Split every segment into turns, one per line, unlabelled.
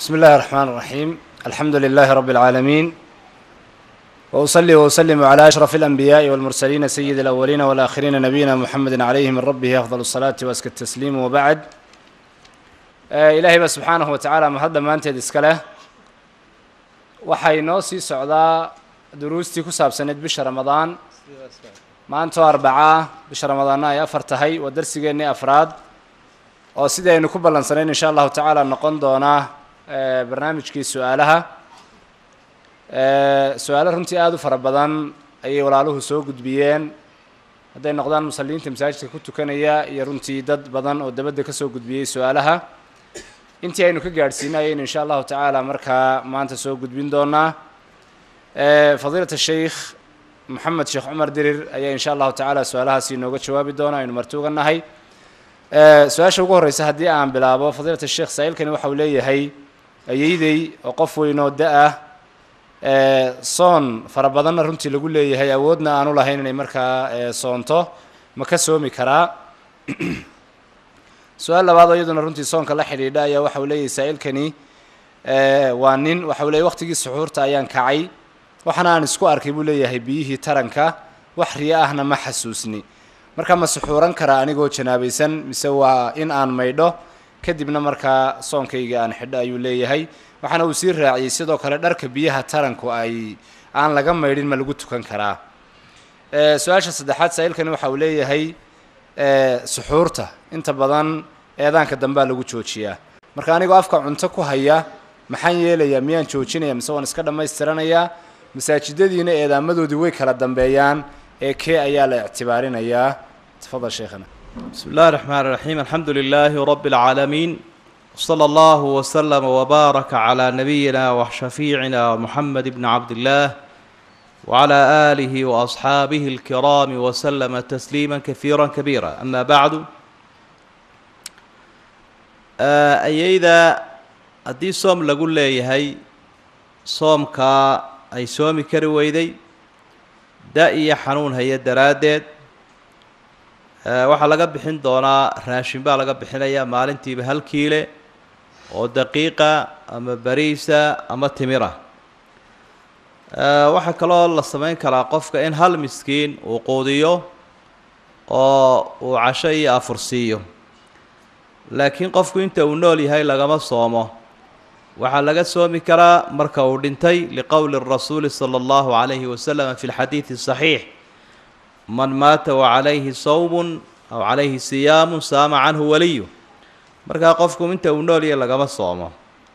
بسم الله الرحمن الرحيم الحمد لله رب العالمين وأصلي وأسلم على أشرف الأنبياء والمرسلين سيد الأولين والآخرين نبينا محمد عليه من ربه أفضل الصلاة وأزكى التسليم وبعد آه إلهي بس سبحانه وتعالى mahad dhammaanteed iska leh waxay noo sii socdaa duruustii ku saabsaneyd bisha ramadaan maantoo arbacaa bisha ramadaanna ay afar tahay waa darsigeennii afraad oo sidii aynu ku ballansanayn insha allahu tacaala noqon doonaa barnaamijkii su-aalaha su-aalo runtii aada u fara badan ayay walaaluhu soo gudbiyeen hadday noqdaan musalliinta masaajidka ku tukanaya iyo runtii dad badan oo dabadda ka soo gudbiyey su-aalaha intii aynu ka gaadhsiinay ayaynu insha allahu tacaala markaa maanta soo gudbin doonaa fadiilat sheikh moxamed sheekh cumar dirir ayaa insha allahu tacaala su-aalahaasi inooga jawaabi doona aynu marti uga nahay su-aasha ugu horreysa haddii aan bilaabo fadiilat sheikh saa-iilkani waxa uu leeyahay ayeydey oo qof weynoo da-ah soon fara badanna runtii lagu leeyahay awoodna aanu lahayn inay markaa soonto ma ka soomi karaa su-aal labaad oo iyaduna runtii soonka la xidhiidha ayaa waxa uu leeyahay saa-iilkani waa nin waxa uu leeyahy waqtigii suxuurta ayaan kacay waxaana aan isku arkay buu leeyahay biyihii taranka wax riyo ahna ma xasuusni marka ma suxuuran karaa anigoo janaabaysan mise waa in aan maydho kadibna markaa soonkayga aan xidho ayuu leeyahay waxaana uu sii raaciyey sidoo kale dharka biyaha taranku ay aan laga maydhin ma lagu tukan karaa su-aasha saddexaad saa-iilkani waxa uu leeyahay suxuurta inta badan eedaanka dambea lagu joojiyaa marka anigoo afka cunto ku haya maxaan yeelayaa miyaan joojinaya mise waan iska dhammaystiranayaa masaajidadiina eedaamadoodii way kala dambeeyaan ee kee ayaa la ictibaarinayaa tafadal sheekhana
بسم الله الرحمن الرحيم الحمد لله رب العالمين وصلى الله وسلم وبارك على نبينا وشفيعنا محمد بن عبد الله وعلى آله وأصحابه الكرام وسلم تسليما كثيرا كبيرا أما بعد أيدا haddii soom lagu leeyahay soomkaa ay soomi kari weyday da iyo xanuun haya daraaddeed waxaa laga bixin doonaa raashin baa laga bixinayaa maalintiiba hal kiile oo daqiiqa ama bariisa ama timira waxaa kaloo la samayn karaa qofka in hal miskiin uu quudiyo oo uu casho iyo afur siiyo laakiin qofku inta uu nool yahay lagama soomo waxaa laga soomi karaa marka uu dhintay liqowli rasuuli sala allahu calayhi wasalam fi lxadiidi saxiix man maata wacalayhi sawmun aw calayhi siyaamun saama canhu waliyu markaa qofku inta uu nool yahay lagama soomo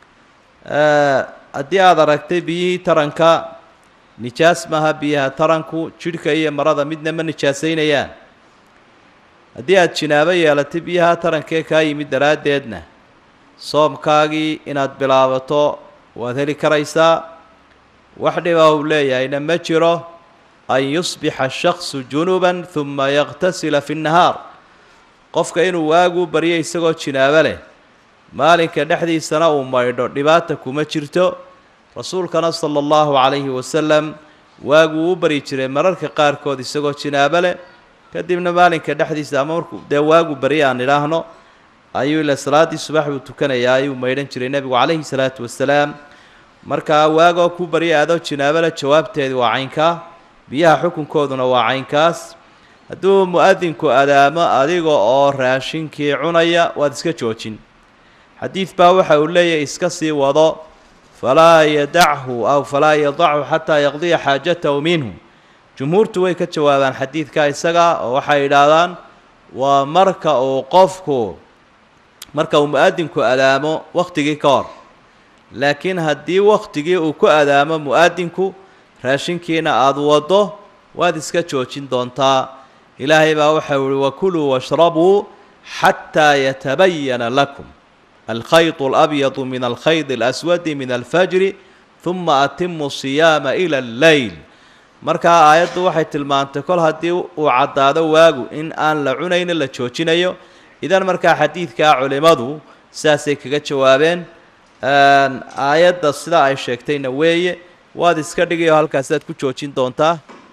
haddii aada aragtay biyihii taranka nijaas maaha biyaha taranku jidhka iyo marada midna ma nijaasaynayaan haddii aada jinaabo yeelatay biyaha tarankee kaa yimid daraaddeedna soomkaagii inaad bilaabato waad heli karaysaa wax dhibaa uu leeyahayna ma jiro an yusbixa shaksu junuban huma yaqtasila fi nnahaar qofka inuu waagu baryo isagoo jinaabo leh maalinka dhexdiisana uu maydho dhibaata kuma jirto rasuulkana sala allahu calayhi wasalam waaguu u bari jiray mararka qaarkood isagoo jinaabo leh kadibna maalinka dhexdiisa ama markuu dee waagu bari aan idhaahno ayuu ila salaaddii subax buu tukanayaa ayuu maydhan jiray nebigu calayhi salaatu wasalaam markaa waagoo ku barya adoo jinaabo leh jawaabteedi waa caynkaa biyaha xukunkooduna waa caynkaas hadduu mu-adinku adaamo adiga oo raashinkii cunaya waad iska joojin xadiid baa waxa uu leeyahay iska sii wado falaa yadachu aw falaa yadachu xataa yaqdiya xaajatahu minhu jumhuurtu way ka jawaabaan xadiidka isaga oo waxay idhaahdaan waa marka uu qofku marka uu mu-adinku adaamo wakhtigii ka hor laakiin haddii wakhtigii uu ku adaamo mu-adinku raashinkiina aada waddo waad iska joojin doontaa ilaahay baa waxau ihi wakuluu washrabuu xataa yatabayana lakum alkhayط اlabyadu min alkhayd اlaswadi min alfajri huma atimu siyaama ila alleyl markaa aayaddu waxay tilmaantay kol haddii uu caddaado waagu in aan la cunayno la joojinayo idan markaa xadiidkaa culimmadu sidaasay kaga jawaabeen aayadda sidaa ay sheegtayna weeye waad iska dhigayo halkaasaad ku joojin doontaa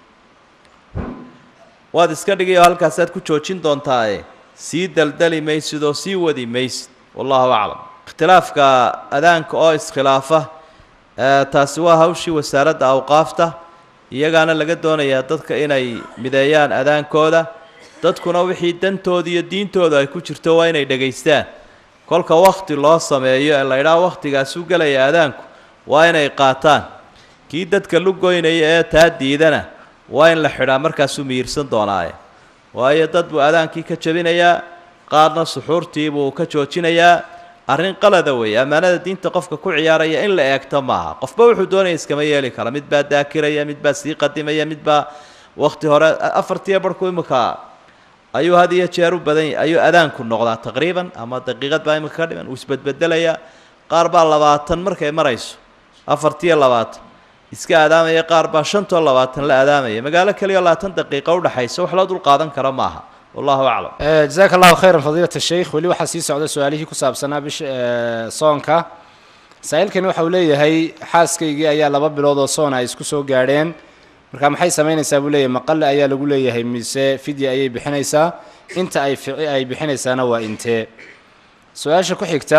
waad iska dhigayo halkaasaad ku joojin doontaae sii daldali maysid oo sii wadi maysid wallahu aclam ikhtilaafka adaanka oo iskhilaafa taasi waa hawshii wasaaradda awqaafta iyagaana laga doonayaa dadka inay mideeyaan adaankooda dadkuna wixii dantooda iyo diintooda ay ku jirto waa inay dhegaystaan kolka wakhti loo sameeyo ee la ydhaha wakhtigaas u gelaya adaanku waa inay qaataan kii dadka lugoynaya ee taa diidana waa in la xidhaa markaasuu miyiirsan doonaaye waayo dad buu adaankii ka jabinayaa qaarna suxuurtii buu ka joojinayaa arrin qalada weeye ammaanada diinta qofka ku ciyaaraya in la eegto maaha qofba wuxuu doonaya iskama yeeli kara mid baa daakiraya mid baa sii qadimaya mid baa wakhti hore afartiyo barhku imika ayuu had iyo jeer u badan yahy ayuu adaanku noqdaa taqriiban ama daqiiqad baa imika ka dhiman uu isbedbedelaya qaar baa labaatan markay marayso afartiyo labaatan iska adaamaya qaar baa shantoo labaatan la adaamaya magaalo keliya labaatan daqiiqo udhexaysa wax loo dul qaadan karo maaha wallahu aclam
jazaaka allahu khayran fadiilat sheikh weli waxaa sii socda su-aalihii ku saabsanaa bisha soonka saa-iilkani waxa uu leeyahay xaaskaygii ayaa laba bilood oo soon ay isku soo gaadheen marka maxay samaynaysaa buu leeyahay maqale ayaa lagu leeyahay mise fidya ayay bixinaysaa inta ay fici ay bixinaysaana waa intee su-aasha ku xigta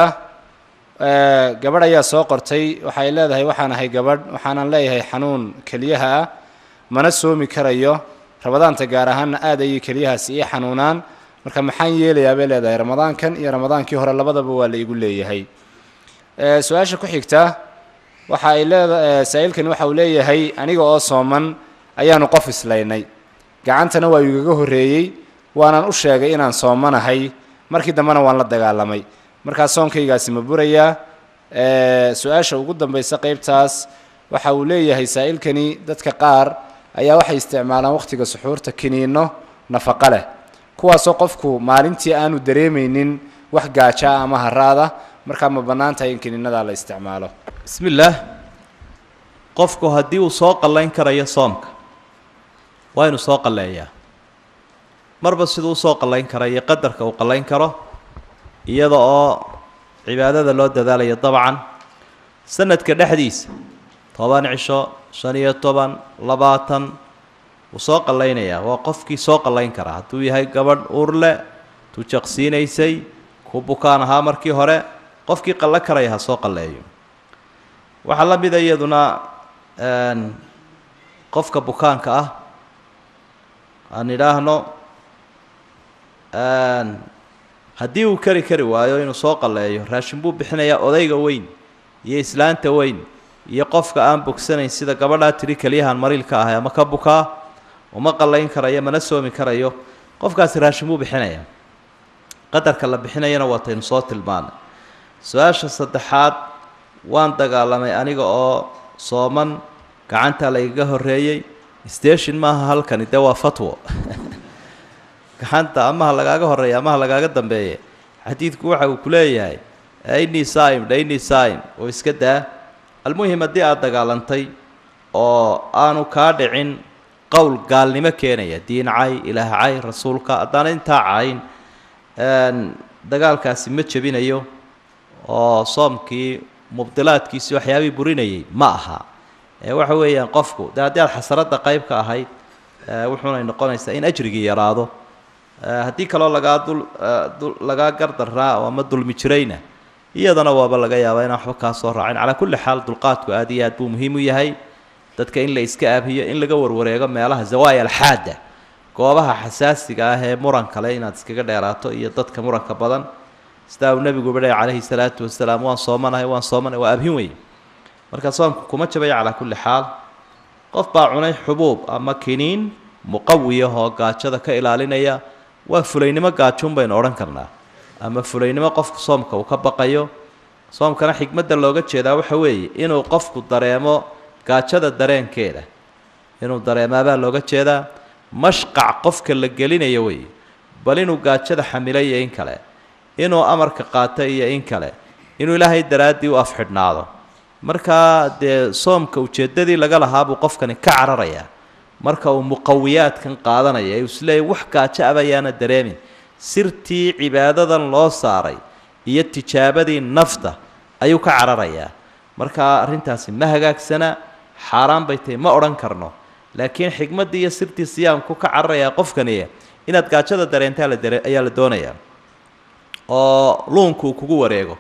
gabadh ayaa soo qortay waxay leedahay waxaan ahay gabadh waxaanan leeyahay xanuun keliyaha ah mana soomi karayo ramadaanta gaar ahaanna aad ayay keliyahaasi ii xanuunaan marka maxaan yeelayaa bay leedahay ramadaankan iyo ramadaankii hore labadaba waa la igu leeyahay su-aasha ku xigta waxa ay leeda saa-iilkani waxa uu leeyahay aniga oo sooman ayaanu qof islaynay gacantana waa igaga horreeyey waanan u sheegay inaan soomanahay markii dambena waan la dagaalamay markaa soonkaygaasi ma burayaa su-aasha ugu dambaysa qeybtaas waxa uu leeyahay saa-iilkani dadka qaar ayaa waxay isticmaalaan wakhtiga suxuurta kiniinno nafaqo leh kuwaasoo qofku maalintii aanu dareemaynin wax gaaja ah ama haraada markaa ma bannaan tahay in kiniinadaa la isticmaalo
bismi illaah qofku haddii uu soo qallayn karayo soomka waa inuu soo qalleeyaa marba siduu usoo qallayn kara iyo qadarka uu qallayn karo iyada oo cibaadada loo dadaalayo dabcan sanadka dhexdiisa toban cisho shan iyo toban labaatan wuu soo qallaynayaa waa qofkii soo qallayn karaa hadduu yahay gabadh uurle tuu jaqsiinaysay ku bukaan ahaa markii hore qofkii qallo karaya ha soo qalleeyo waxaa la mida iyaduna qofka bukaanka ah aan idhaahno haddii uu kari kari waayo inuu soo qalleeyo raashin buu bixinayaa odayga weyn iyo islaanta weyn iyo qofka aan bogsanayn sida gabadhaa tidhi keliyahan mariilka ahay ama ka bukaa uma qallayn karayo mana soomi karayo qofkaasi raashin buu bixinayaa qadarka la bixinayana waataynu soo tilmaanay su-aasha saddexaad waan dagaalamay aniga oo sooman gacanta laygaga horreeyey station maaha halkani dee waa fatwo gacanta amaha lagaaga horreeya amaha lagaaga dambeeya xadiidku waxa uu ku leeyahay innii saim dha innii saim oo iska daa almuhim haddii aada dagaalantay oo aanu kaa dhicin qowl gaalnimo keenaya diin cay ilaah cay rasuulka haddaana intaa cayn dagaalkaasi ma jebinayo oo soomkii mubdilaadkiisi waxyaabihii burinayay ma aha waxa weeyaan qofku dee haddii aad xasaradda qayb ka ahayd wuxuunay noqonaysaa in ajrigii yaraado haddii kaloo lagaa dul lagaa gardaraa oo ama dulmi jirayna iyadana waaba laga yaabaa inaan waxba kaa soo raacin calaa kulli xaal dulqaadku aad iyo aad buu muhiim u yahay dadka in la iska aabiyo in laga warwareego meelaha zawaaya alxaada goobaha xasaasiga ah ee muran kale inaad iskaga dheeraato iyo dadka muranka badan sidaa uu nebigu badhay calayhi salaatu wasalaam waan soomanahay waan soomanahay waa abhin wey marka soomku kuma jabaya calaa kulli xaal qof baa cunay xubuub ama kiniin muqawiyah oo gaajada ka ilaalinaya waa fulaynimo gaajuun baynu odhan karnaa ama fulaynimo qofku soomka uu ka baqayo soomkana xikmadda looga jeedaa waxa weeye inuu qofku dareemo gaajada dareenkeeda inuu dareemaabaa looga jeedaa mashqac qofka la gelinayo weeye bal inuu gaajada xamilay iyo in kale inuu amarka qaato iyo in kale inuu ilaahay daraaddii u afxidhnaado markaa dee soomka ujeeddadii laga lahaa buu qofkani ka cararayaa marka uu muqawiyaadkan qaadanaya ee uu isleeyahy wax gaajo abayaana dareemin sirtii cibaadadan loo saaray iyo tijaabadii nafta ayuu ka cararayaa markaa arrintaasi ma hagaagsana xaaraan bay tahay ma odhan karno laakiin xikmaddii iyo sirtii siyaamku ka cararayaa qofkani inaad gaajada dareentaa la dare ayaa la doonayaa oo luunku uu kugu wareego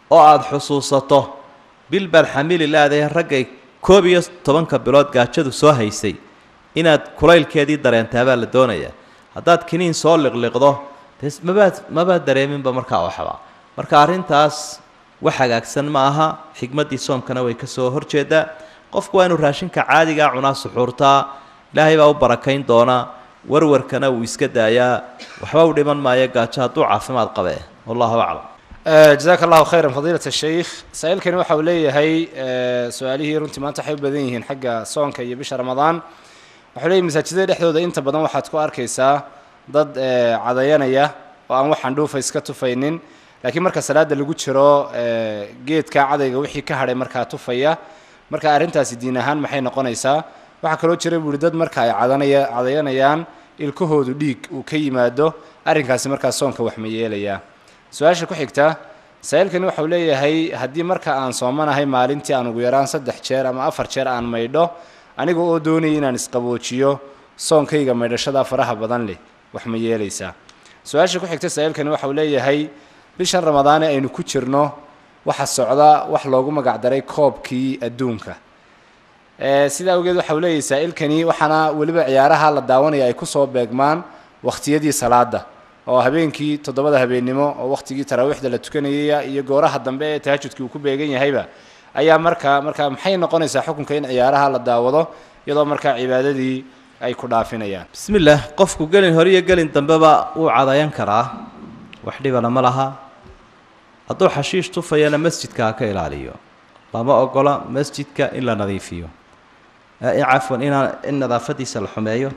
oo aada xusuusato bil baad xamili laadahay raggay koob iyo tobanka bilood gaajadu soo haysay inaad kulaylkeedii dareentaa la doonayaa haddaad kiniin soo liqliqdo dee mabaad mabaad dareeminba markaa waxba marka arrintaas wax hagaagsan ma aha xikmaddii soomkana way ka soo horjeedaa qofku waa inuu raashinka caadigaa cunaa suxuurtaa ilaahay baa u barakayn doonaa warwarkana uu iska daayaa waxba u dhiman maayo gaajo hadduu caafimaad qabee wallahu aclam
jazaaka allahu khayran fadiilat sheikh saa-iilkani waxa uu leeyahay su-aalihii runtii maanta waxay u badan yihiin xagga soonka iyo bisha ramadaan waxuu leeyahy masaajidada dhexdooda inta badan waxaad ku arkaysaa dad cadayanaya oo aan wax andhuufa iska tufaynin laakiin marka salaada lagu jiro geedka cadayga wixii ka hadhay markaa tufaya marka arrintaasi diin ahaan maxay noqonaysaa waxaa kaloo jira buu uhi dad marka ay cadanaya cadayanayaan ilkahoodu dhiig uu ka yimaado arrinkaasi markaa soonka wax ma yeelayaa su-aasha ku xigta saa-iilkani waxau leeyahay haddii marka aan soomanahay maalintii aan ugu yaraan saddex jeer ama afar jeer aan maydho aniga oo doonaya inaan isqaboojiyo soonkayga maydhashada faraha badan leh wax ma yeelaysaa su-aasha ku xigta saa-iilkani waxau leeyahay bishan ramadaane aynu ku jirno waxa socda wax loogu magacdaray koobkii adduunka sidaa awgeed waxau leeyahay saa-iilkani waxaana weliba ciyaaraha la daawanaya ay kusoo beegmaan wakhtiyadii salaada oo habeenkii toddobada habeennimo oo wakhtigii taraawiixda la tukanayaya iyo gooraha dambe ee tahajudkii uu ku beegan yahayba ayaa markaa markaa maxay noqonaysaa xukunka in ciyaaraha la daawado iyadoo markaa cibaadadii ay ku dhaafinayaan
bismi illaah qofku gelin hore iyo gelin dambeba wuu cadayan karaa wax dhibana ma laha hadduu xashiish tufayana masjidka ha ka ilaaliyo lama ogola masjidka in la nadiifiyo cafwan inaan in nadaafadiisa la xumeeyo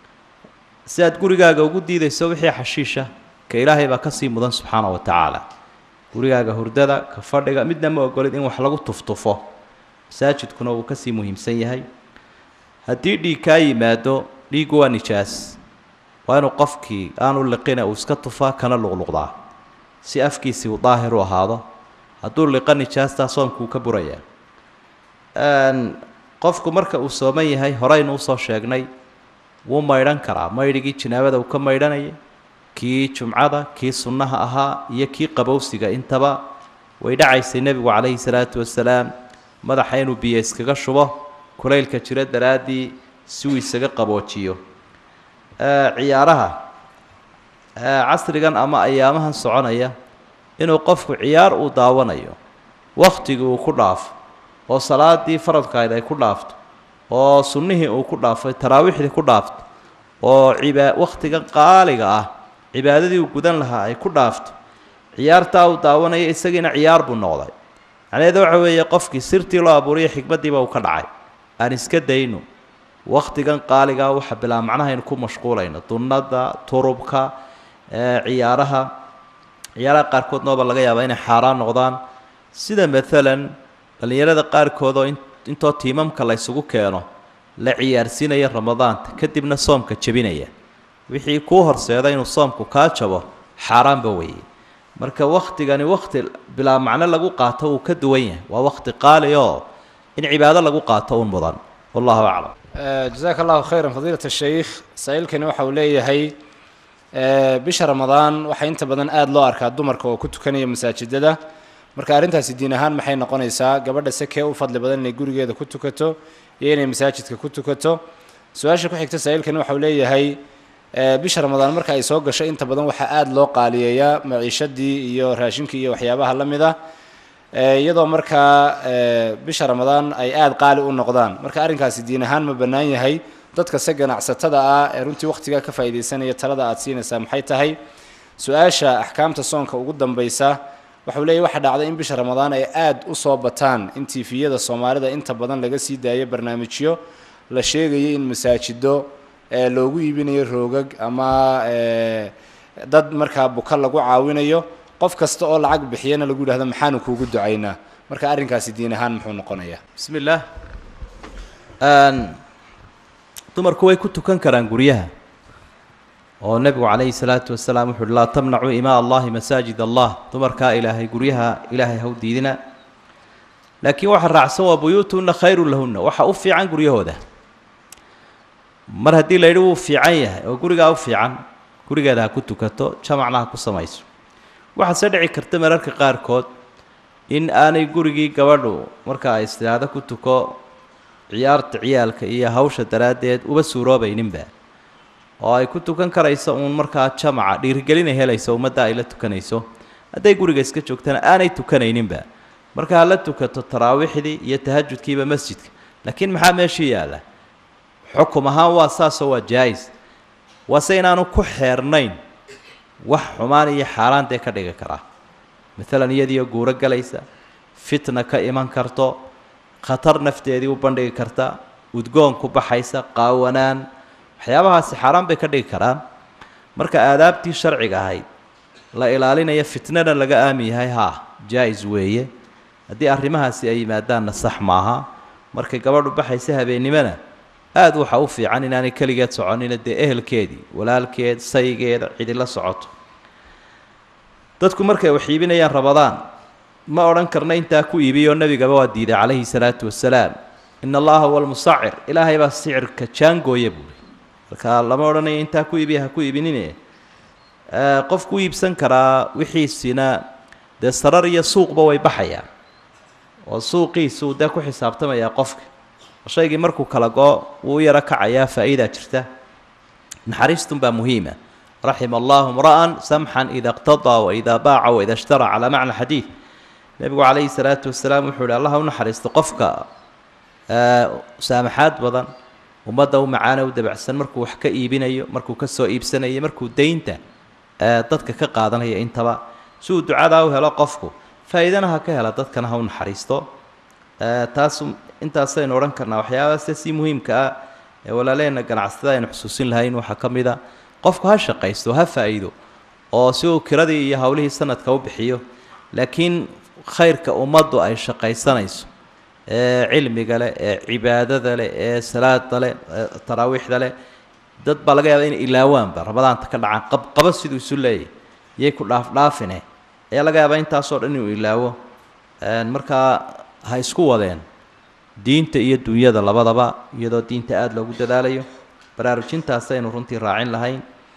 si aad gurigaaga ugu diidayso wixii xashiisha ka ilaahay baa kasii mudan subxaana wa tacaala gurigaaga hurdada ka fadhiga midna ma ogolid in wax lagu tuftufo masaajidkuna wuu kasii muhiimsan yahay haddii dhiig kaa yimaado dhiiggu waa nijaas waa inuu qofkii aanu liqina uu iska tufaa kana luqluqdaa si afkiisii uu daahir u ahaado hadduu liqa nijaastaa soomkuu ka burayaa qofku marka uu sooman yahay horeynu usoo sheegnay wuu maydhan karaa maydhigii janaabada uu ka maydhanayay kii jumcada kii sunnaha ahaa iyo kii qabowsiga intaba way dhacaysay nebigu calayhi salaatu wasalaam madaxa inuu biyo iskaga shubo kulaylka jiro daraaddii si uu isaga qaboojiyo ciyaaraha casrigan ama ayaamahan soconaya inuu qofku ciyaar uu daawanayo wakhtigii uu ku dhaafo oo salaadii faradkayd ay ku dhaafto oo sunnihii uu ku dhaafay taraawiixdii ku dhaafto oo cibaa wakhtigan qaaliga ah cibaadadii uu gudan lahaa ay ku dhaafto ciyaartaa uu daawanaya isagiina ciyaar buu noqday macnaheeda waxa weeye qofkii sirtii loo abuuriyo xikmaddiiba uu ka dhacay aan iska dayno wakhtigan qaaligaa waxa bilaa macnahaynu ku mashquulayno dunnada turubka ciyaaraha ciyaaraha qaarkood nooba laga yaabaa inay xaaraan noqdaan sida maalan dhallinyarada qaarkood oo intoo tiimamka la ysugu keeno la ciyaarsiinaya ramadaanta kadibna soomka jebinaya wixii kuu horseeda inuu soomku kaa jabo xaaraanba weeye marka wakhtigani wakhti bilaa macno lagu qaato wuu ka duwan yahay waa wakhti qaali oo in cibaado lagu qaato un mudan wallahu aclam
jazaaka allahu khayran fadiilat sheikh saa-iilkani waxa uu leeyahay bisha ramadaan waxaa inta badan aada loo arkaa dumarka oo ku tukanaya masaajidada marka arrintaasi diin ahaan maxay noqonaysaa gabadha sekee u fadli badan inay gurigeeda ku tukato iyo inay masaajidka ku tukato su-aasha ku xigta saa-iilkani waxau leeyahay bisha ramadaan marka ay soo gasho inta badan waxaa aada loo qaaliyeeyaa maciishadii iyo raashinkii iyo waxyaabaha la mid ah iyadoo markaa bisha ramadaan ay aada qaali u noqdaan marka arrinkaasi diin ahaan ma bannaan yahay dadka se ganacsatada ah ee runtii wakhtigaa ka faa'iidaysanaya talada aada siinaysaa maxay tahay su-aasha axkaamta soonka ugu dambaysa waxau leeyahy waxaa dhacday in bisha ramadaan ay aada u soo bataan in tifiyada soomaalida inta badan laga sii daayo barnaamijyo la sheegayay in masaajido loogu iibinayo roogag ama dad markaa buka lagu caawinayo qof kasta oo lacag bixiyana lagu yidhahdo maxaanu kuugu ducaynaa marka arrinkaasi diin ahaan muxuu noqonayaa
bismi illaah dumarku way ku tukan karaan guryaha oo nebigu calayhi salaatu wasalaam wuxu uhi laa tamnacuu imaa allahi masaajid allah dumarkaa ilaahay guryaha ilaahay haw diidina laakiin waxa raacsan waa buyuutuhunna khayrun lahunna waxa u fiican guryahooda mar haddii la yidhi wuu fiican yahay oo gurigaa u fiican gurigeeda ha ku tukato jamacna ha ku samayso waxaa se dhici karta mararka qaarkood in aanay gurigii gabadhu marka ay istihaado ku tuko ciyaarta ciyaalka iyo hawsha daraaddeed uba suuroobayninba oo ay ku tukan karayso uun markaa jamaca dhiirigelinay helayso ummadda ay la tukanayso hadday guriga iska joogtana aanay tukanayninba marka ha la tukato taraawiixdii iyo tahajudkiiba masjidka laakiin maxaa meeshii yaalla xukum ahaan waa saasoo waa jaa-is waase inaanu ku xeernayn wax xumaan iyo xaaraan dee ka dhigi karaa maalan iyadiioo guuro galaysa fitna ka iman karto khatar nafteedii u bandhigi karta udgoon ku baxaysa qaawanaan waxyaabahaasi xaaraan bay ka dhigi karaan marka aadaabtii sharciga ahayd la ilaalinaya fitnana laga aamin yahay haa jaa-is weeye haddii arrimahaasi ay yimaadaanna sax maaha markay gabadhu baxaysa habeennimona aada waxa u fiican inaanay keligeed soconina dee ehelkeedii walaalkeed saygeeda cidi la socoto dadku markay wax iibinayaan rabadaan ma odhan karna intaa ku iibiyoo nebigaba waa diiday calayhi salaatu wasalaam ina allaha huwa almusacir ilaahay baa sicirka jaangooya buuri marka lama odhanayo intaa ku iibiya ha ku iibinine qofku u iibsan karaa wixiisina dee sarar iyo suuqba way baxayaan oo suuqiisuu dee ku xisaabtamayaa qofka shaygii markuu kala go wuu u yaro kacayaa faa'iidaa jirta naxariistunbaa muhiima raxima allahu mra'an samxan ida iqtadaa waida baaca waida ishtara calaa macna xadiid nebigu calayhi salaatu wasalaam wuxuu ihi allah u naxariisto qofka saamaxaad badan ummadda u macaana u dabacsan markuu wax ka iibinayo markuu ka soo iibsanayo markuu daynta dadka ka qaadanaya intaba si uu ducadaa u helo qofku faa'iidana ha ka hela dadkana ha u naxariisto taas intaasaynu odhan karnaa waxyaabaase si muhiimka ah ee walaaleheenna ganacsatada aynu xusuusin lahayn waxaa ka mid a qofku ha shaqaysto ha faa'iido oo si uu kiradii iyo howlihii sanadka u bixiyo laakiin khayrka ummaddu ay shaqaysanayso ee cilmiga leh ee cibaadada leh ee salaada leh ee taraawiixda leh dad baa laga yaaba inay ilaawaanba rabadaanta ka dhacaan qabqabo siduu isu leeyahy iyay ku dhaafdhaafine ayaa laga yaabaa intaasoo dhan inuu ilaawo markaa ha isku wadeen diinta iyo dunyada labadaba iyadoo diinta aada loogu dadaalayo baraarujintaas aynu runtii raacin lahayn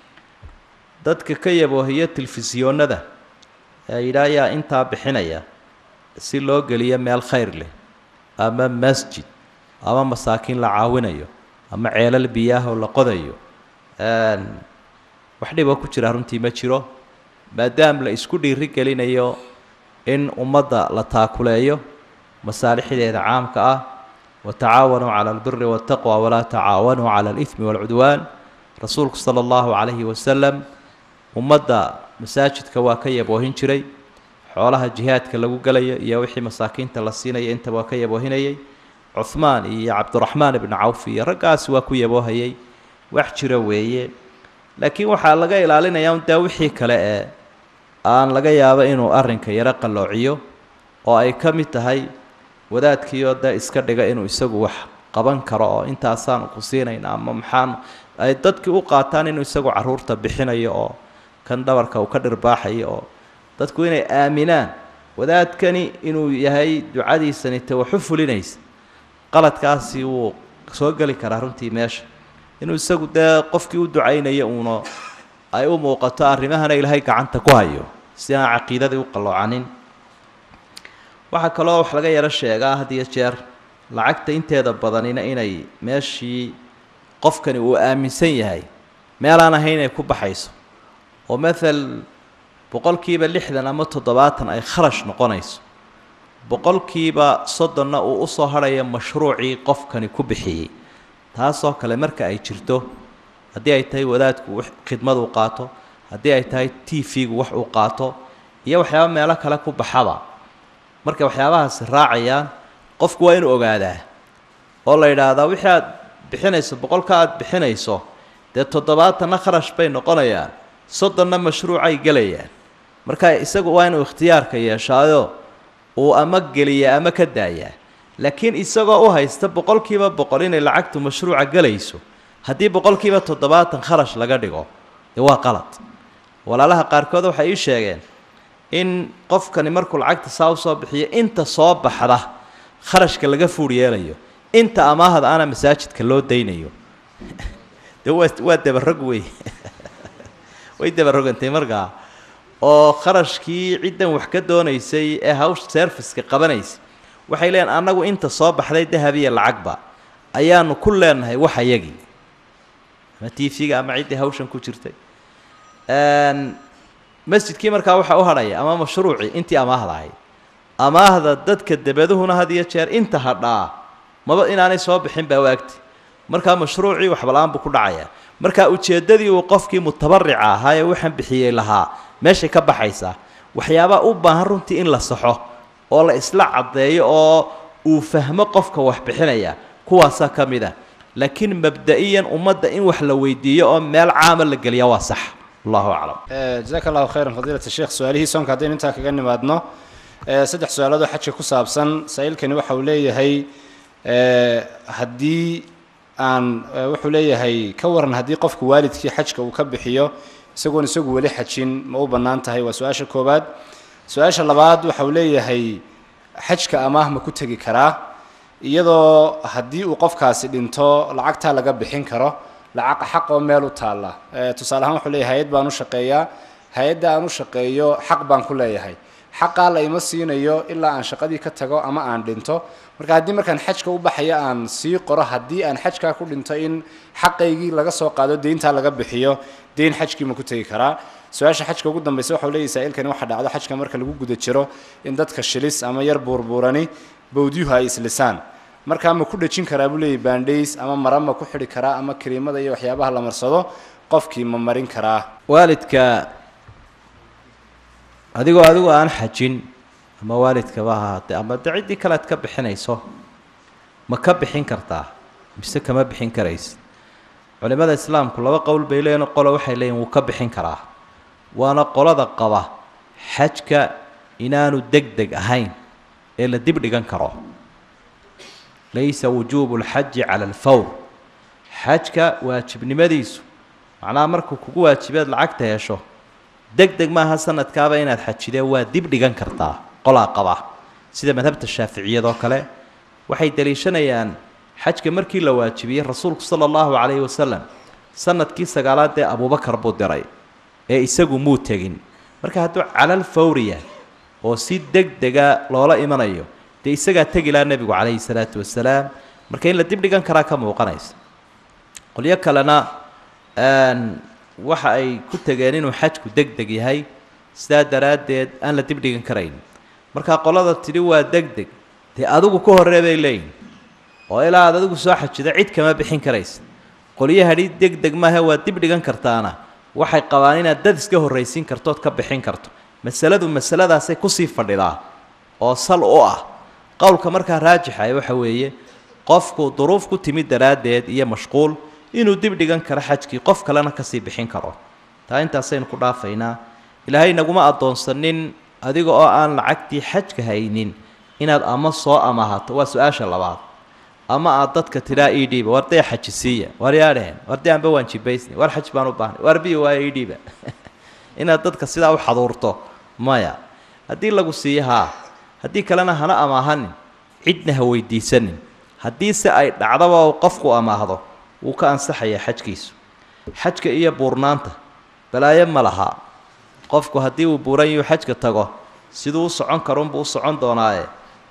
dadka ka yaboohiyo telefisyoonada ee yidhaa ayaa intaa bixinaya si loo geliyo meel khayr leh ama masjid ama masaakiin la caawinayo ama ceelal biyaahoo la qodayo wax dhiboo ku jira runtii ma jiro maadaam la isku dhiiri gelinayo in ummadda la taakuleeyo masaalixdeeda caamka ah watacaawanuu cala albiri waataqwa walaa tacaawanuu cala alihmi waalcudwaan rasuulku sala allahu calayhi wasalam ummadda masaajidka waa ka yaboohin jiray xoolaha jihaadka lagu gelayo iyo wixii masaakiinta la siinaya intaba waa ka yaboohinayay cuhmaan iyo cabdiraxmaan ibnu cawf iyo raggaasi waa ku yaboohayay wax jira weeye laakiin waxaa laga ilaalinayaa dee wixii kale ee aan laga yaabo inuu arrinka yaro qalloociyo oo ay ka mid tahay wadaadkiioo dee iska dhiga inuu isagu wax qaban karo oo intaasaanu ku siinayna ama maxaan ay dadkii u qaataan inuu isagu caruurta bixinayo oo kan dhabarka uu ka dhirbaaxayo oo dadku inay aaminaan wadaadkani inuu yahay ducadiisani te waxu fulinaysa qaladkaasi wuu soo geli karaa runtii meesha inuu isagu dee qofkii u ducaynayo uuna ay u muuqato arrimahana ilaahay gacanta ku hayo si aan caqiidadii u qalloocanin waxaa kaloo wax laga yaro sheegaa had iyo jeer lacagta inteeda badanina inay meeshii qofkani uu aaminsan yahay meelaan ahayn inay ku baxayso oo mathal boqolkiiba lixdan ama toddobaatan ay kharash noqonayso boqolkiiba soddonna uu usoo hadhaya mashruucii qofkani ku bixiyey taasoo kale marka ay jirto haddii ay tahay wadaadku khidmad uu qaato haddii ay tahay t v-gu wax uu qaato iyo waxyaaba meelo kale ku baxaba markay waxyaabahaasi raacayaan qofku waa inuu ogaadaa oo la yidhaahdaa wixii aad bixinayso boqolka aad bixinayso dee toddobaatanna kharash bay noqonayaan soddonna mashruucay gelayaan marka isagu waa inuu ikhtiyaarka yeeshaayo uu ama geliyaa ama ka daayaa laakiin isagoo u haysta boqolkiiba boqol inay lacagtu mashruuca gelayso haddii boqolkiiba toddobaatan kharash laga dhigo dee waa qalad walaalaha qaarkood waxay ii sheegeen in qofkani markuu lacagta saa usoo bixiyo inta soo baxda kharashka laga fuur yeelayo inta amaahda ana masaajidka loo daynayo de waa waa dabarog wey way dabarogantay markaa oo kharashkii ciddan wax ka doonaysay ee hawsha serviska qabanaysay waxay leeyihin annagu inta soo baxday dahab iyo lacagba ayaanu ku leenahay wax ayagii ama t v-ga ama ciddii hawshan ku jirtay masjidkii markaa waxaa u hadhaya ama mashruucii intii amaahda ahayd amaahda dadka debaduhuna had iyo jeer inta hadhaa maba inaanay soo bixin baa waagti markaa mashruucii waxbala-aan buu ku dhacayaa markaa ujeeddadii uu qofkii mutabarica ahaa ee waxaan bixiyey lahaa meeshay ka baxaysaa waxyaabaa u baahan runtii in la saxo oo la isla caddeeyo oo uu fahmo qofka wax bixinaya kuwaasaa ka mid ah laakiin mabda-iyan ummadda in wax la weydiiyo oo meel caama la geliya waa sax allahu aclam
jazaaka allahu khayran fadiilat sheekh su-aalihii soonka haddaynu intaa kaga nimaadno saddex su-aaloodoo xajka ku saabsan saa-iilkani waxa uu leeyahay haddii aan wuxuu leeyahay ka waran haddii qofku waalidkii xajka uu ka bixiyo isagoon isagu weli xajin ma u bannaan tahay waa su-aasha koowaad su-aasha labaad waxa uu leeyahay xajka amaah ma ku tegi karaa iyadoo haddii uu qofkaasi dhinto lacagtaa laga bixin karo lacag xaq oo meel u taalla tusaale ahaan wuxuu leeyahay hay-ad baan u shaqeeyaa hay-adda aan u shaqeeyo xaq baan ku leeyahay xaqaa la ima siinayo ilaa aan shaqadii ka tago ama aan dhinto marka haddii markaan xajka u baxayo aan sii qoro haddii aan xajkaa ku dhinto in xaqaygii laga soo qaado deyntaa laga bixiyo deyn xajkii ma ku tegi karaa su-aasha xajka ugu dambaysa waxau leeyahy saa-iilkani waxa dhacdo xajka marka lagu guda jiro in dadka shilis ama yar buurbuurani bawdyuhu ay islisaan markaa ma ku dhejin karaa buu leeyahy bandhays ama mara ma ku xidhi karaa ama kariimada iyo waxyaabaha la marsado qofkii ma marin karaa
waalidka adigoo adigu aan xajin ama waalidkaba ahaatee ama de ciddii kale ad ka bixinayso ma ka bixin kartaa mise kama bixin karaysa culimada islaamku laba qowl bay leeyihin qolo waxay leeyihin wuu ka bixin karaa waana qolada qaba xajka inaanu deg deg ahayn ee la dib dhigan karo laysa wujuubu lxaji cala alfawr xajka waajibnimadiisu macnaha markuu kugu waajibeed lacagta hesho deg deg maaha sanadkaaba inaad xajidee waa dib dhigan kartaa qolaa qaba sida madhabta shaaficiyadoo kale waxay daliishanayaan xajka markii la waajibiyey rasuulku sala allahu calayhi wasalam sanadkii sagaalaad ee abuubakar buu diray ee isagu muu tegin marka hadduu calal fawriya oo si deg dega loola imanayo dee isagaa tegi laha nebigu calayhi salaatu wasalaam marka in la dib dhigan karaa ka muuqanaysa qolyo kalena waxa ay ku tegeen inuu xajku deg deg yahay sidaa daraaddeed aan la dib dhigan karayn markaa qolada tidhi waa deg deg dee adigu ka horree bay leeyihin oo ilaa aad adigu soo xajida cid kama bixin karaysa qolyahadhi deg deg maahe waa dib dhigan kartaana waxay qabaan inaad dad iska horraysiin kartood ka bixin karto masaladu masaladaasay kusii fadhidaa oo sal u ah qowlka markaa raajixa waxa weeye qofku duruuf ku timid daraaddeed iyo mashquul inuu dib dhigan karo xajkii qof kalena kasii bixin karo taa intaasaynu ku dhaafaynaa ilaahay naguma addoonsanin adiga oo aan lacagtii xajka haynin inaad ama soo amahato waa su-aasha labaad ama aad dadka tidhaa ii dhiiba war dee xaji siiya war yaadheen war dee anba waan jibaysnay war xaj baan u baahnay war biyo waa ii dhiiba inaad dadka sidaa u xaduurto maya haddii lagu siiyo haa haddii kalena hana amaahanin cidna ha weydiisanin haddiise ay dhacdaba uu qofku amaahdo wuu ka ansaxayaa xajkiisu xajka iyo buurnaanta balaayo ma laha qofku haddii uu buuran yuu xajka tago siduu u socon karunbuu u socon doonaaye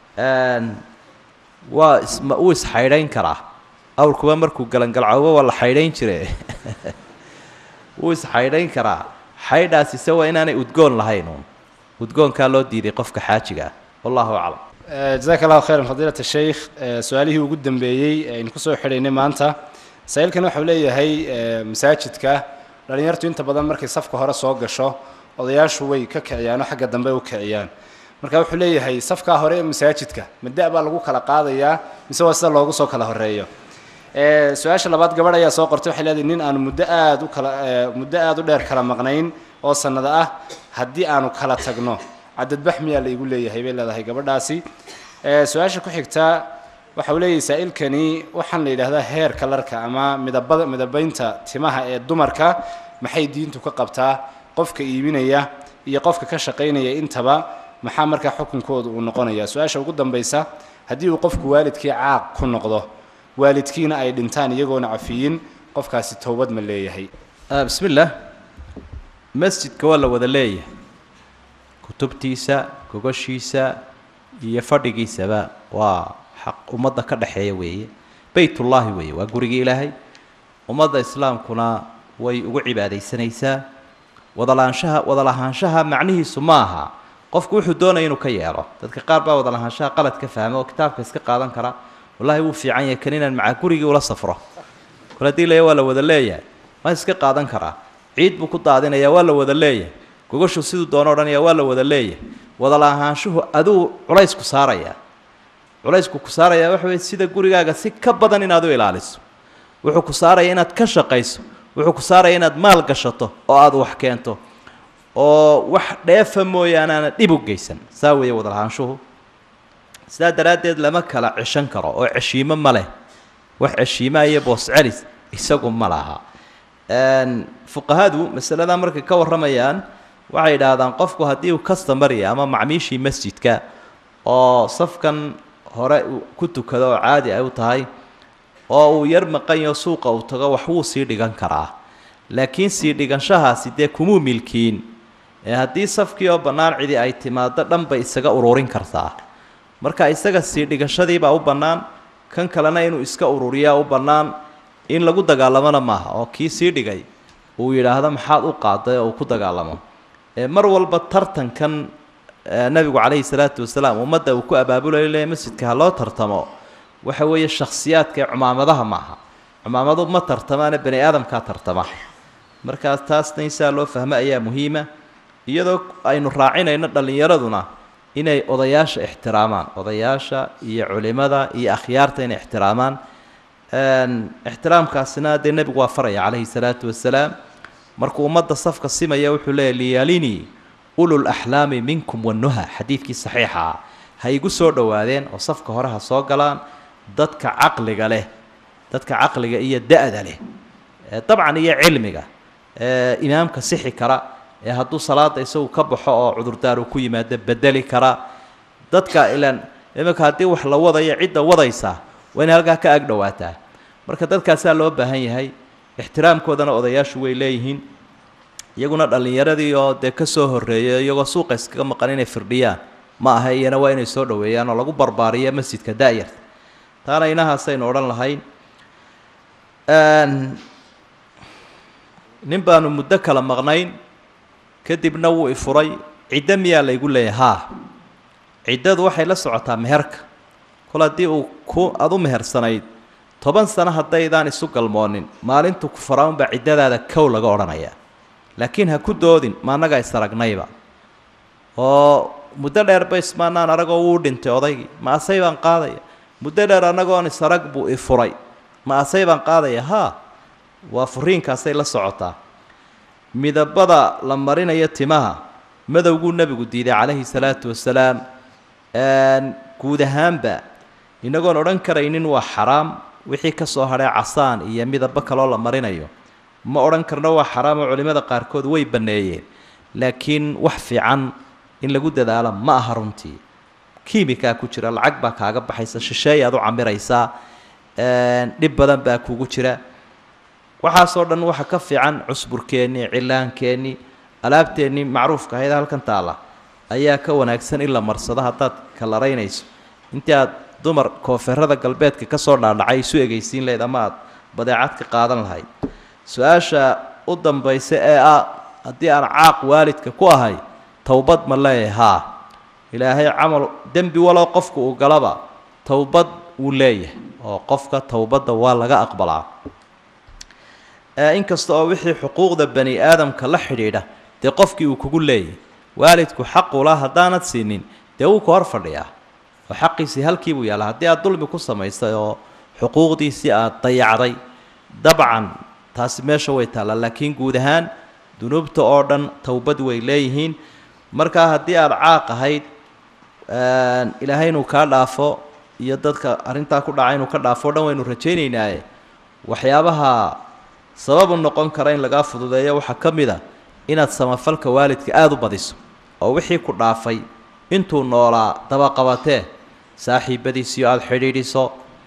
waa isma wuu isxaydhayn karaa awrkuba markuu galangalcoobo waa la xaydhayn jire wuu isxaydhayn karaa xaydhaas ise waa inaanay udgoon lahayn uun udgoonkaa loo diiday qofka xaajiga ah wallahu aclam
jazaaka allahu khayran fadiilat sheikh su-aalihii ugu dambeeyey aynu kusoo xidhaynay maanta saa-iilkan waxau leeyahay masaajidka dhalinyartu inta badan markay safka hore soo gasho odayaashu way ka kiciyaanoo xagga dambe u kiciyaan marka wuxuu leeyahay safkaa hore ee masaajidka mada baa lagu kala qaadayaa mise waa sida loogu soo kala horeeyo su-aasha labaad gabadh ayaa soo qortay waxay leedahay nin aanu muddo aada u kala muddo aada u dheer kala maqnayn oo sanado ah haddii aanu kala tagno cadadbax miyaa la igu leeyahay bay leedahay gabadhaasi su-aasha ku xigta waxa uu leeyahay saa-ilkani waxaan la yidhaahdaa heer kalarka ama midabada midabeynta timaha ee dumarka maxay diintu ka qabtaa qofka iibinaya iyo qofka ka shaqaynaya intaba maxaa markaa xukunkooda uu noqonaya su-aasha ugu dambaysa haddii uu qofku waalidkii caaq ku noqdo waalidkiina ay dhintaan iyagoona cafiyin qofkaasi towbad ma leeyahay
bismi illaah masjidka waa la wada leeyahay kutubtiisa gogashiisa iyo fadhigiisaba waa xaq ummadda ka dhexeeya weeye beytullaahi weeye waa gurigii ilaahay ummadda islaamkuna way ugu cibaadaysanaysaa wadalaanshaha wadalahaanshaha macnihiisu ma aha qofku wuxuu doonaya inuu ka yeelo dadka qaar baa wadalahaanshaha qalad ka fahma oo kitaabka iska qaadan kara wallahi wuu fiican yahay kan inaan maca gurigii ula safro kol haddii leeya waa la wada leeyahay ma iska qaadan karaa ciid buu ku daadinayaa waa la wada leeyahay gogoshu siduu doono odhanaya waa la wada leeyahay wadalahaanshuhu aduu culaysku saaraya culaysku ku saaraya waxa weye sida gurigaaga si ka badan inaad u ilaaliso wuxuu ku saaraya inaad ka shaqayso wuxuu ku saaraya inaad maal gashato oo aada wax keento oo wax dheefa mooyaane aana dhib u geysan saa weeye wadalahaanshuhu sidaa daraaddeed lama kala ceshan karo oo ceshiimo ma leh wax ceshiimaa iyo boos celis isagu ma laha fuqahadu masaladaa markay ka warramayaan waxay idhaahdaan qofku haddii uu customary ama macmiishii masjidka oo safkan hore ku tukado oo caadi ay u tahay oo uu yar maqanyo suuqa uu tago wax wuu sii dhigan karaa laakiin sii dhiganshahaasi dee kumuu milkiin ee haddii safkii oo bannaan cidi ay timaado dhan bay isaga ururin kartaa marka isaga sii dhigashadiibaa u bannaan kan kalena inuu iska ururiyaa u bannaan in lagu dagaalamona maaha oo kii sii dhigay uu yidhaahdo maxaad u qaaday oo uu ku dagaalamo mar walba tartankan nabigu calayhi salaatu wasalaam ummadda uu ku abaabulayo le masjidka ha loo tartamo waxa weeye shakhsiyaadka ee cumaamadaha maaha cumaamadu ma tartamaana bani aadamkaa tartama markaas taasna insaa loo fahmo ayaa muhiima iyadoo aynu raacinayno dhallinyaraduna inay odayaasha ixtiraamaan odayaasha iyo culimada iyo akhyaarta inay ixtiraamaan ixtiraamkaasina dee nebigu waa faraya calayhi salaatu wasalaam markuu ummadda safka simaya wuxuu leeyahy liyalinii ulul axlaami minkum wanuha xadiidkii saxiixa ah ha igu soo dhowaadeen oo safka hore ha soo galaan dadka caqliga leh dadka caqliga iyo da-da leh dabcan iyo cilmiga imaamka sixi kara ee hadduu salaada isagu ka baxo oo cudurdaar uu ku yimaado bedeli kara dadka ilan iminka haddii wax la wadayo cidda wadaysa waa inay halkaa ka ag dhowaataa marka dadkaasaa loo baahan yahay ixtiraamkoodana odayaashu way leeyihiin iyaguna dhallinyaradii oo dee ka soo horreeyay iyagoo suuqa iskaga maqan inay firdhiyaan ma aha iyana waa inay soo dhoweeyaan oo lagu barbaariyo masjidka da-yarta taana inahaasaynu odhan lahayn nin baanu muddo kala maqnayn kadibna wuu ifuray ciddo miyaa laygu leeyahay haa ciddadu waxay la socotaa meherka kol haddii uu ku aada u mehersanayd toban sano haddaydaan isu galmoonin maalintu ku faraunbaa ciddadaada kow laga odhanayaa laakiin ha ku doodin ma annaga isaragnayba oo muddo dheer ba ismaanaan aragoo wuu dhintay odaygii ma asay baan qaadaya muddo dheer annagoon isarag buu ifuray ma asay baan qaadaya haa waa furiinkaasay la socotaa midabada la marinayo timaha madowguu nebigu diiday calayhi salaatu wasalaam guud ahaanba inagoon odhan karaynin waa xaraam wixii ka soo hadhay casaan iyo midabo kaloo la marinayo ma odhan karno waa xaraam oo culimmada qaarkood way banneeyeen laakiin wax fiican in lagu dadaalo ma aha runtii kiimikaa ku jira lacag baa kaaga baxaysa shisheey aad u camiraysaa dhib badan baa kugu jira waxaasoo dhan waxa ka fiican cusburkeennii cilaankeenii alaabteennii macruufka ahayd halkan taalla ayaa ka wanaagsan in la marsado haddaad kalaraynayso intii aad dumar koonfeerada galbeedka ka soo dhaadhacay isu egeysiin lahayd ama aad badeecad ka qaadan lahayd su-aasha u dambaysa ee ah haddii aan caaq waalidka ku ahay towbad ma leeyahay haa ilaahay camal dembi walow qofku uu galaba towbad wuu leeyahay oo qofka towbadda waa laga aqbalaa inkasta oo wixii xuquuqda bani aadamka la xidhiidha dee qofkii uu kugu leeyahay waalidku xaqula haddaanad siinin dee wuu ka hor fadhiyaa oo xaqiisii halkii buu yaalla haddii aad dulmi ku samaysay oo xuquuqdiisii aad dayacday dabcan taasi meesha way taallaa laakiin guud ahaan dunuubta oo dhan towbad way leeyihiin markaa haddii aada caaq ahayd ilaahay inuu kaa dhaafo iyo dadka arrintaa ku dhaca inuu ka dhaafo o dhan waynu rajaynaynaaye waxyaabaha sababu noqon kara in lagaa fududeeyo waxaa ka mid a inaad samafalka waalidka aada u badiso oo wixii ku dhaafay intuu noolaa dabaqabatee saaxiibadiisiio aada xidhiidhiso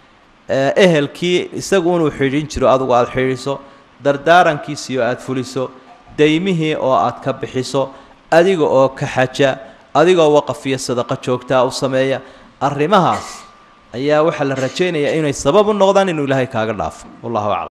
ehelkii isagu inuu xidhiidhin jiro adugu aada xidhiidhiso dardaarankiisiio aada fuliso daymihii oo aad ka bixiso adiga oo ka xaja adigoo waqaf iyo sadaqo joogtaa u sameeya arrimahaas ayaa waxaa la rajaynayaa inay sabab u noqdaan inuu ilaahay kaaga dhaafo wallahu aclam